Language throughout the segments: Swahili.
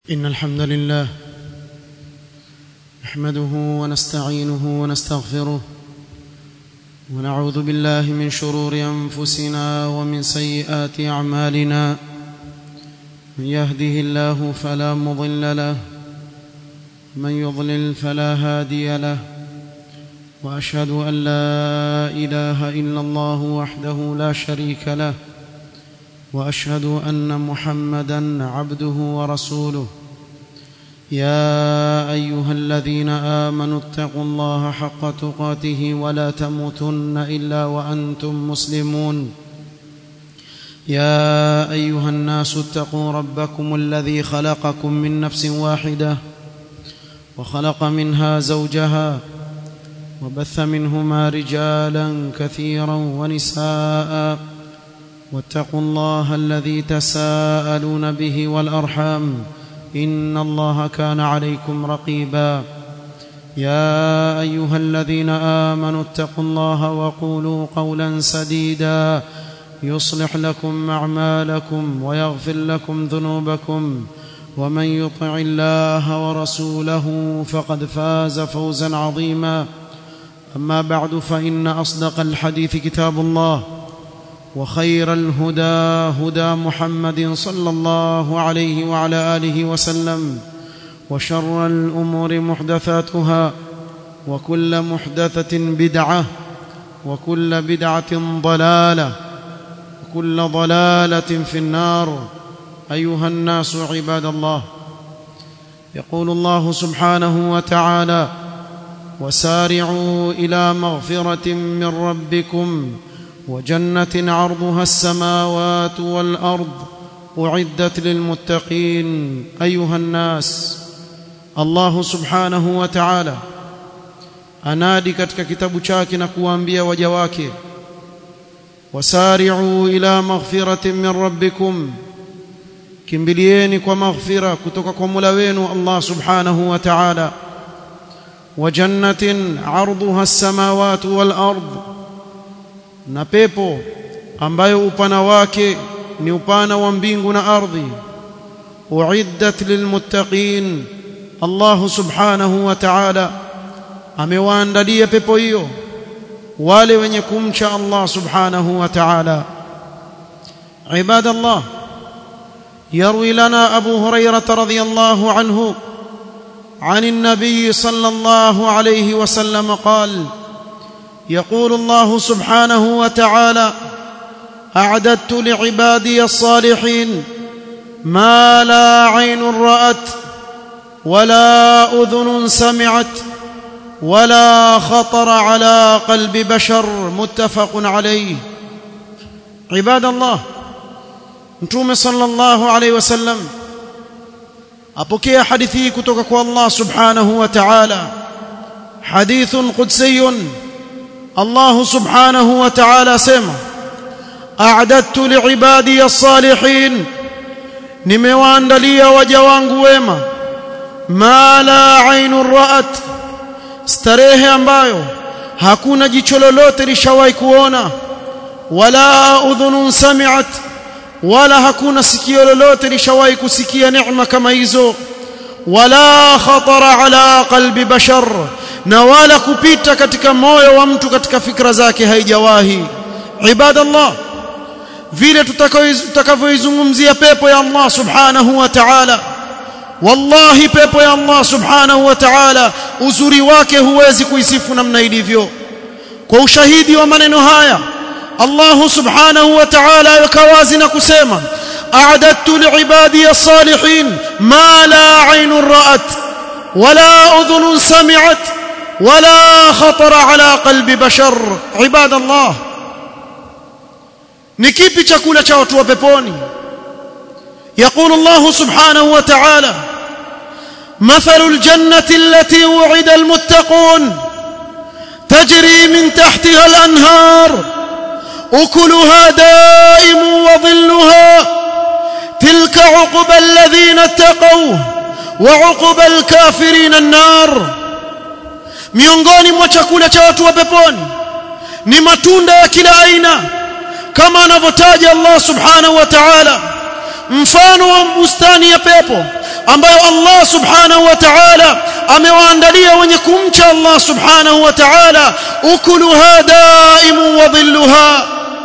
إن الحمد لله نحمده ونستعينه ونستغفره ونعوذ بالله من شرور أنفسنا ومن سيئات أعمالنا من يهده الله فلا مضل له من يضلل فلا هادي له وأشهد أن لا إله إلا الله وحده لا شريك له واشهد ان محمدا عبده ورسوله يا ايها الذين امنوا اتقوا الله حق تقاته ولا تموتن الا وانتم مسلمون يا ايها الناس اتقوا ربكم الذي خلقكم من نفس واحده وخلق منها زوجها وبث منهما رجالا كثيرا ونساء واتقوا الله الذي تساءلون به والارحام ان الله كان عليكم رقيبا يا ايها الذين امنوا اتقوا الله وقولوا قولا سديدا يصلح لكم اعمالكم ويغفر لكم ذنوبكم ومن يطع الله ورسوله فقد فاز فوزا عظيما اما بعد فان اصدق الحديث كتاب الله وخير الهدى هدى محمد صلى الله عليه وعلى اله وسلم وشر الامور محدثاتها وكل محدثه بدعه وكل بدعه ضلاله وكل ضلاله في النار ايها الناس عباد الله يقول الله سبحانه وتعالى وسارعوا الى مغفره من ربكم وجنه عرضها السماوات والارض اعدت للمتقين ايها الناس الله subhanahu wa ta'ala anadi katika kitabu chake na kuwaambia waja wake wasari'u ila maghfiratin min rabbikum kimbilieni kwa maghfira kutoka kwa Mola wenu Allah subhanahu wa ta'ala wa jannatin 'arduha as-samawati wal ardh na pepo ambayo upana wake ni upana wa mbingu na ardhi uiddat lilmuttaqin Allah subhanahu wa ta'ala amewaandalia pepo hiyo wale wenye kumcha Allah subhanahu wa ta'ala ibadallah يروي لنا أبو هريرة رضي الله عنه عن النبي صلى الله عليه وسلم قال يقول الله سبحانه وتعالى اعددت لعبادي الصالحين ما لا عين رات ولا اذن سمعت ولا خطر على قلب بشر متفق عليه عباد الله متوم صلى الله عليه وسلم apokea hadithi hii kutoka kwa Allah subhanahu wa ta'ala hadithun qudsiyun الله سبحانه وتعالى سما أعددت لعبادي الصالحين nimewaandalia waja wangu wema ma la ainun ra'at starehe ambayo hakuna jicho lolote lishawahi kuona wala udhunun sami'at wala hakuna sikio lolote lishawahi kusikia neema kama hizo wala khatara ala qalbi bashar na wala kupita katika moyo wa mtu katika fikra zake haijawahi ibadallah vile tutakavyoizungumzia pepo ya Allah subhanahu wa ta'ala wallahi pepo ya Allah subhanahu wa ta'ala uzuri wake huwezi kuisifu namna ilivyo kwa ushahidi wa maneno haya Allah subhanahu wa ta'ala yakawazi na kusema a'adadtu li'ibadi as-salihin ma la 'aynun ra'at wala udhunun sami'at ولا خطر على قلب بشر عباد الله ni kipi chakula cha watu wa peponi يقول الله سبحانه وتعالى مثل الجنة التي وعد المتقون تجري من تحتها الأنهار أكلها دائم وظلها تلك عقب الذين اتقوا وعقب الكافرين النار miongoni mwa chakula cha watu wa peponi ni matunda ya kila aina kama anavyotaja Allah subhanahu wa ta'ala mfano wa bustani ya pepo ambayo Allah subhanahu wa ta'ala amewaandalia wenye kumcha Allah subhanahu wa ta'ala ukuluha daimu wa dhilluha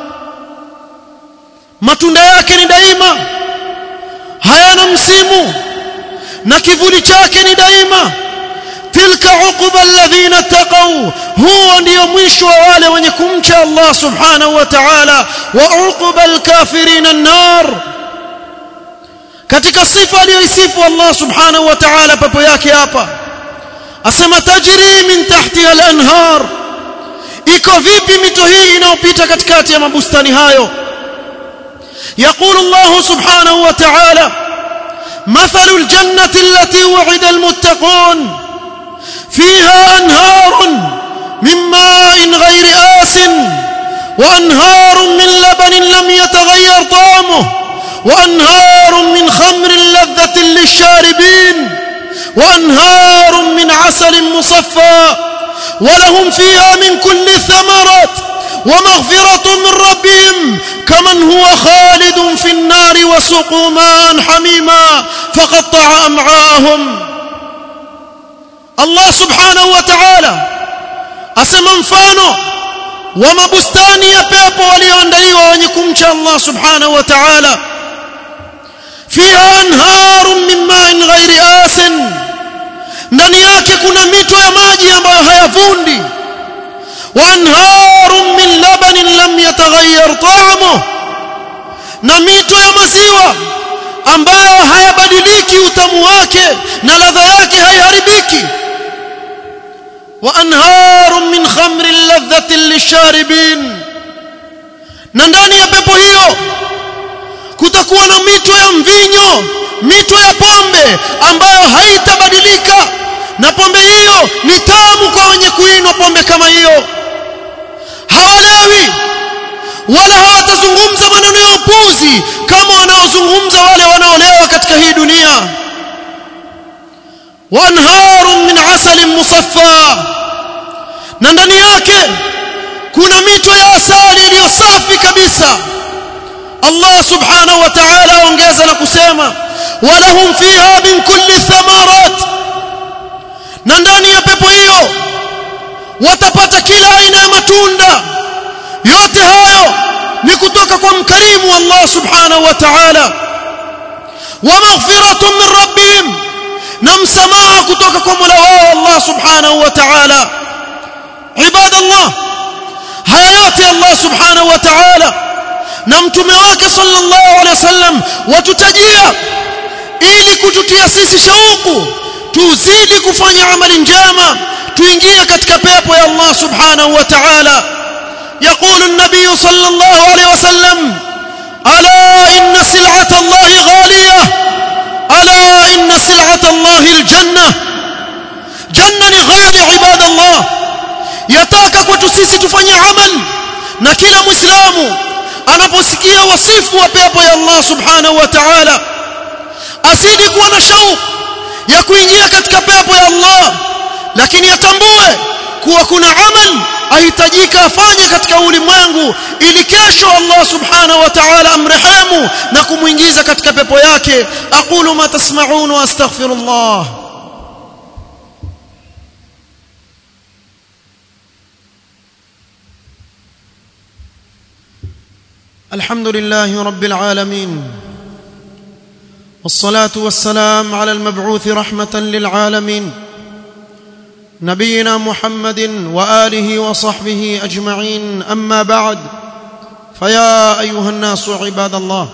matunda yake ni daima hayana msimu na kivuli chake ni daima tilka uquba alladhina taqaw huwa ndio mwisho wa wale wenye kumcha Allah subhanahu wa ta'ala wa uquba alkafirin an-nar katika sifa aliyoisifu Allah subhanahu wa ta'ala pepo yake hapa asema tajri min tahtiha al-anhar iko vipi mito hii inayopita katikati ya mabustani hayo يقول الله سبحانه وتعالى مثل الجنة التي وعد المتقون فيها أنهار من ماء غير آس وأنهار من لبن لم يتغير طعمه وأنهار من خمر لذة للشاربين وأنهار من عسل مصفى ولهم فيها من كل الثمرات ومغفرة من ربهم كمن هو خالد في النار وسقوا ماء حميما فقطع أمعاءهم الله سبحانه وتعالى asema mfano wa mabustani ya pepo walioandaliwa wenye kumcha Allah subhanahu wa ta'ala fiha anharun min ma'in ghairi asin ndani yake kuna mito ya maji ambayo hayavundi wa anharun min labanin lam yataghayyar ta'amuhu na mito ya maziwa ambayo hayabadiliki utamu wake na ladha yake haiharibiki وانهار من خمر لذة للشاربين na ndani ya pepo hiyo kutakuwa na mito ya mvinyo mito ya pombe ambayo haitabadilika na pombe hiyo ni tamu kwa wenye kuinwa pombe kama hiyo hawalewi wala hawatazungumza maneno ya upuzi kama wanaozungumza wale wanaolewa katika hii dunia وانهار من عسل مصفى na ndani yake kuna mito ya asali iliyo safi kabisa Allah subhanahu wa ta'ala ongeza na kusema walahum fiha min kulli thamarat na ndani ya pepo hiyo watapata kila aina ya matunda yote hayo ni kutoka kwa mkarimu Allah subhanahu wa ta'ala wa maghfiratun min rabbihim na msamaha kutoka kwa Mola wao Allah subhanahu wa ta'ala ibada Allah haya yote Allah subhanahu wa ta'ala na mtume wake sallallahu alaihi wasallam watutajia ili kututia sisi shauku tuzidi kufanya amali njema tuingie katika pepo ya Allah subhanahu wa ta'ala يقول النبي صلى الله عليه وسلم ألا إن سلعة الله غالية ألا إن سلعة الله الجنة جنة غالي عباد الله yataka kwetu sisi tufanye amal na kila muislamu anaposikia wasifu wa pepo ya Allah subhanahu wa ta'ala asidi kuwa na shauku ya kuingia katika pepo ya Allah lakini atambue kuwa kuna amal ahitajika afanye katika ulimwengu ili kesho Allah subhanahu wa ta'ala amrehemu na kumuingiza katika pepo yake aqulu ma tasma'un wa astaghfirullah الحمد لله رب العالمين والصلاه والسلام على المبعوث رحمه للعالمين نبينا محمد واله وصحبه اجمعين اما بعد فيا ايها الناس عباد الله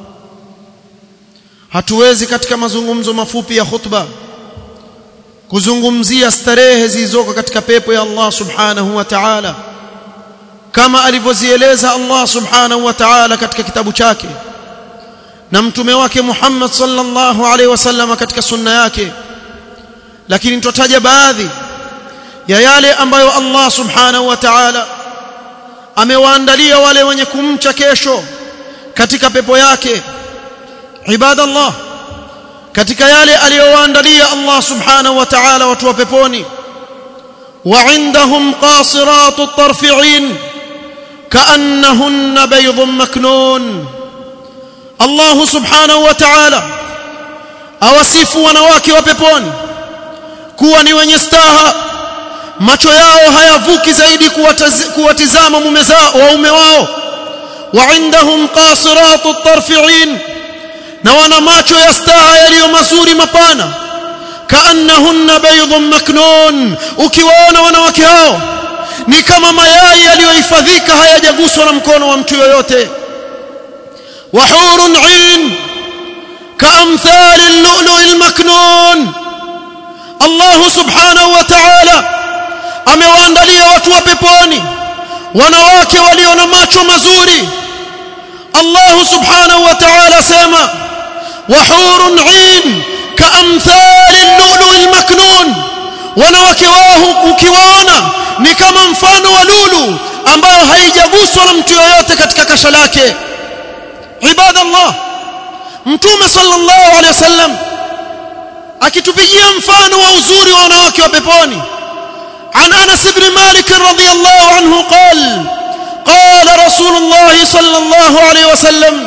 hatuwezi katika mazungumzo mafupi ya khutba kuzungumzia starehe zilizoko katika pepo ya Allah subhanahu wa ta'ala kama alivyozieleza Allah subhanahu wa ta'ala katika kitabu chake na mtume wake Muhammad sallallahu alaihi wasallam katika sunna yake lakini tutataja baadhi ya yale ambayo Allah subhanahu wa ta'ala amewaandalia wale wenye kumcha kesho katika pepo yake ibadallah katika yale aliyowaandalia Allah subhanahu wa ta'ala watu wa peponi وعندهم قاصرات الطرف عين كأنهن بيض مكنون الله سبحانه وتعالى awasifu wanawake wa peponi kuwa ni wenye staha macho yao hayavuki zaidi kuwatizama mume zao waume wao wa indahum qasiratu tarfi'in na wana macho ya staha yaliyo mazuri mapana kaannahunna baydun maknun ukiwaona wanawake hao ni kama mayai yaliyohifadhika hayajaguswa na mkono wa mtu yoyote wa hurun 'ain كأمثال اللؤلؤ المكنون الله سبحانه وتعالى amewaandalia watu wa peponi wanawake walio na macho mazuri Allah subhanahu wa ta'ala sema wahurun 'ain kaamthali al-lu'lu' al-maknun wanawake wao ukiwaona ni kama mfano wa lulu ambayo haijaguswa na mtu yoyote katika kasha lake ibadallah mtume sallallahu alaihi wasallam akitupigia mfano wa uzuri wa wanawake wa peponi عن انس بن مالك رضي الله عنه قال قال رسول الله صلى الله عليه وسلم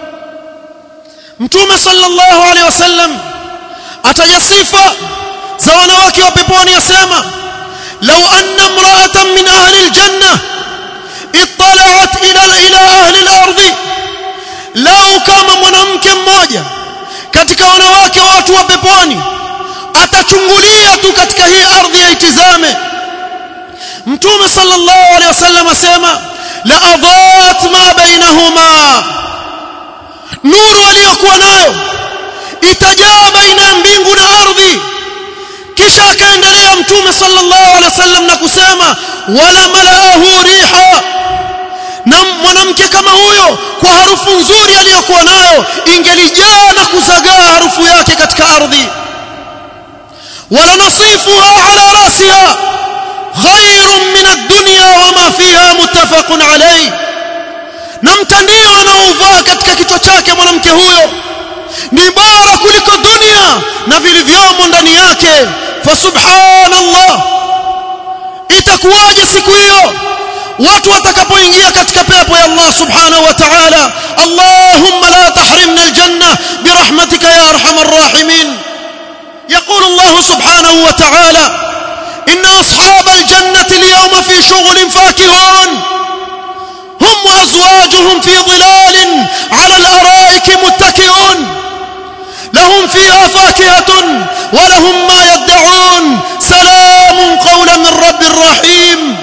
mtume sallallahu alaihi wasallam ataja sifa za wanawake wa peponi yasema law anna imra'atan min ahli aljanna ittala'at ila ila ahli al-ardi lau kama mwanamke mmoja katika wanawake wa watu wa peponi atachungulia tu katika hii ardhi yaitizame mtume sallallahu alaihi wasallam asema la adhat ma bainahuma nuru aliyokuwa nayo itajaa baina ya mbingu na ardhi kisha akaendelea mtume sallallahu alaihi wasallam na kusema wala malaahu riha na mwanamke kama huyo kwa harufu nzuri aliyokuwa nayo ingelijaa na kuzagaa harufu yake katika ardhi wala nasifuha ala rasiha khairun min ad-dunya wama fiha muttafaqun alayh na mtandio anaovaa katika kichwa chake mwanamke huyo ni bora kuliko dunia na vilivyomo ndani yake fa subhanallah itakuwaje siku hiyo watu watakapoingia katika pepo ya Allah subhanahu wa ta'ala Allahumma la tahrimna aljanna birahmatika ya arhamar rahimin يقول الله سبحانه وتعالى إن أصحاب الجنة اليوم في شغل فاكهون هم وأزواجهم في ظلال على الأرائك متكئون لهم فيها فاكهة ولهم ما يدعون سلام قولا من رب رحيم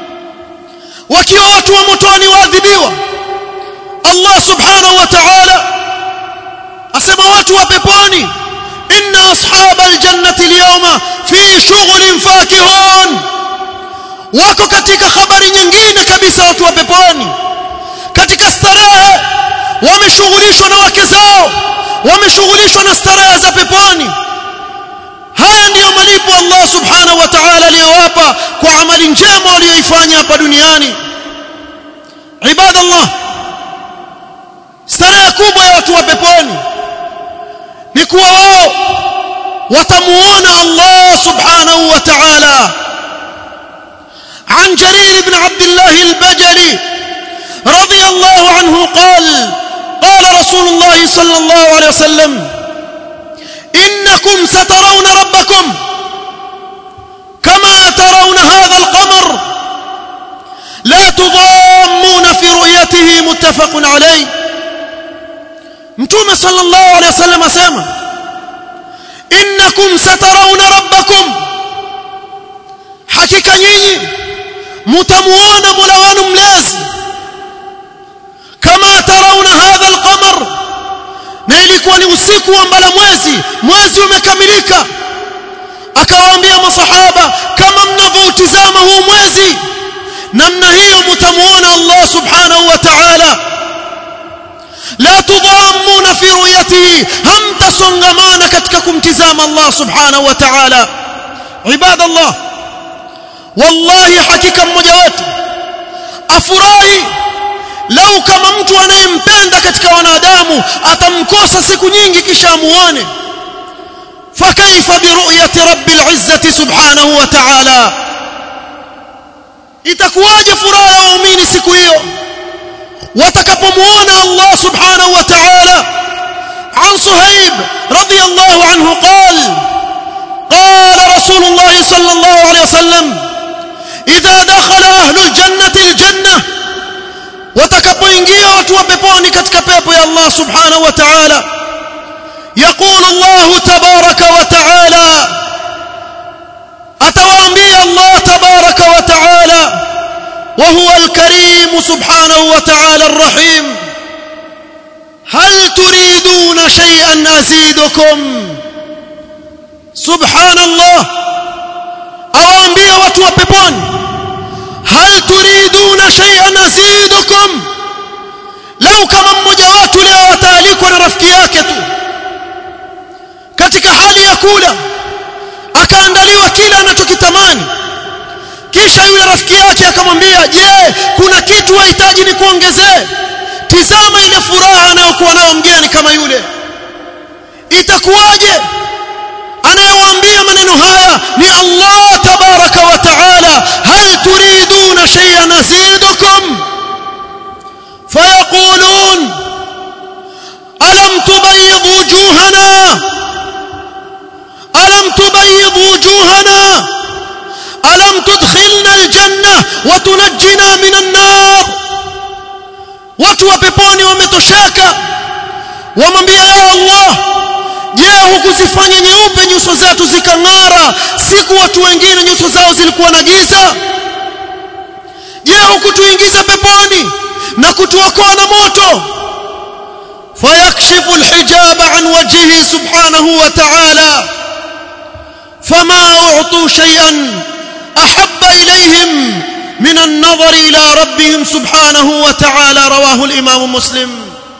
wakiwa watu wa motoni waadhibiwa Allah subhanahu wa ta'ala asema watu wa peponi inna ashabal jannati alyawma fi shughlin fakihun wako katika habari nyingine kabisa watu wa peponi katika starehe wameshughulishwa na wake zao wameshughulishwa na starehe za peponi haya ndiyo malipo Allah subhanahu wa ta'ala aliyowapa kwa amali njema waliyoifanya hapa duniani ibadallah starehe kubwa ya watu wa peponi ni kuwa wao watamuona Allah subhanahu wa ta'ala عن جرير بن عبد الله البجلي رضي الله عنه قال قال رسول الله صلى الله عليه وسلم إنكم سترون ربكم كما ترون هذا القمر لا تضامون في رؤيته متفق عليه متوم صلى الله عليه وسلم اسما إنكم سترون ربكم حقيقة nyinyi mtamuona Mola wenu mlezi kama tarauna hadha alqamar na ilikuwa ni usiku wa mbala mwezi mwezi umekamilika akawaambia masahaba kama mnavyoutizama huu mwezi namna hiyo mtamuona Allah subhanahu wa ta'ala la tudhammuna fi ru'yatihi hamtasongamana katika kumtizama Allah subhanahu wa ta'ala ibadallah wallahi hakika mmoja wetu afurahi lau kama mtu anayempenda katika wanadamu atamkosa siku nyingi kisha amuone fakaifa biruyati rabbil izzati subhanahu wa ta'ala itakuwaje furaha ya waumini siku hiyo watakapomuona Allah subhanahu wa ta'ala عن صهيب رضي الله عنه قال قال رسول الله صلى الله عليه وسلم إذا دخل أهل الجنة الجنة watakapoingia watu wa peponi katika pepo ya Allah subhanahu wa ta'ala يقول الله تبارك وتعالى atawaambia Allah tabaraka wa ta'ala وهو الكريم سبحانه وتعالى الرحيم هل تريدون شيئا أزيدكم سبحان الله أوامبيا watu wa peponi هل تريدون شيئا أزيدكم لو kama mmoja watu leo ataalikwa na rafiki yake tu katika hali ya kula akaandaliwa kile anachokitamani kisha yule rafiki yake akamwambia je kuna kitu wahitaji ni kuongezee tizama ile furaha anayokuwa nayo mgeni kama yule itakuwaje anayewaambia maneno haya ni Allah tabaraka wa taala hal turiduna shay'an azidukum fayaqulun alam tubayyid wujuhana alam tubayyid wujuhana ألم تدخلنا الجنة وتنجنا من النار watu wa peponi wametosheka wamwambia ya Allah je hukuzifanya nyeupe nyuso zetu zikang'ara siku watu wengine nyuso zao zilikuwa na giza je hukutuingiza peponi na kutuokoa na moto fayakshifu alhijaba an wajhihi subhanahu wa ta'ala fama u'tu shay'an أحب إليهم من النظر إلى ربهم سبحانه وتعالى رواه الإمام مسلم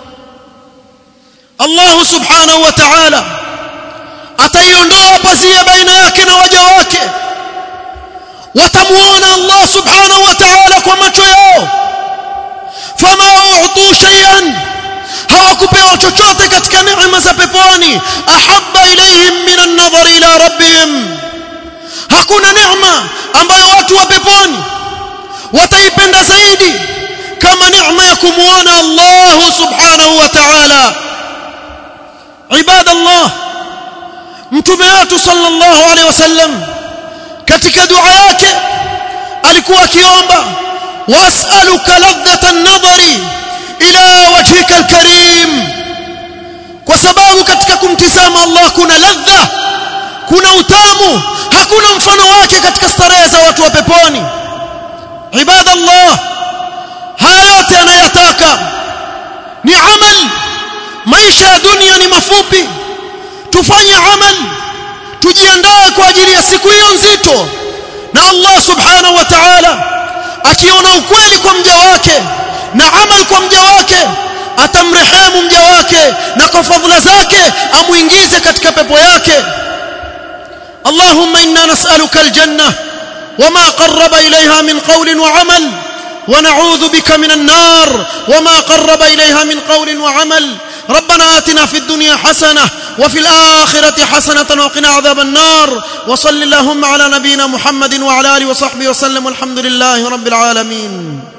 الله سبحانه وتعالى ataiondoa pazia baina yake na waja wake watamuona Allah subhanahu wa ta'ala kwa macho yao fama u'tu shay'an hawakupewa chochote katika neema za peponi ahabba ilayhim min an-nadhar ila rabbihim hakuna neema ambayo watu wa peponi wataipenda zaidi kama neema ya kumuona Allah subhanahu wa ta'ala ibadallah mtume wetu sallallahu alaihi wasallam katika dua yake alikuwa akiomba was'aluka ladhata an-nadhari ila wajhika al-karim kwa sababu katika kumtizama Allah kuna ladha kuna utamu hakuna mfano wake katika starehe za watu wa peponi ibadallah haya yote anayataka ni amal maisha ya dunia ni mafupi tufanye amal tujiandae kwa ajili ya siku hiyo nzito na Allah subhanahu wa ta'ala akiona ukweli kwa mja wake na amal kwa mja wake atamrehemu mja wake na kwa fadhila zake amuingize katika pepo yake اللهم إنا نسألك الجنة وما قرب إليها من قول وعمل ونعوذ بك من النار وما قرب إليها من قول وعمل ربنا آتنا في الدنيا حسنة وفي الآخرة حسنة وقنا عذاب النار وصل اللهم على نبينا محمد وعلى آله وصحبه وسلم والحمد لله رب العالمين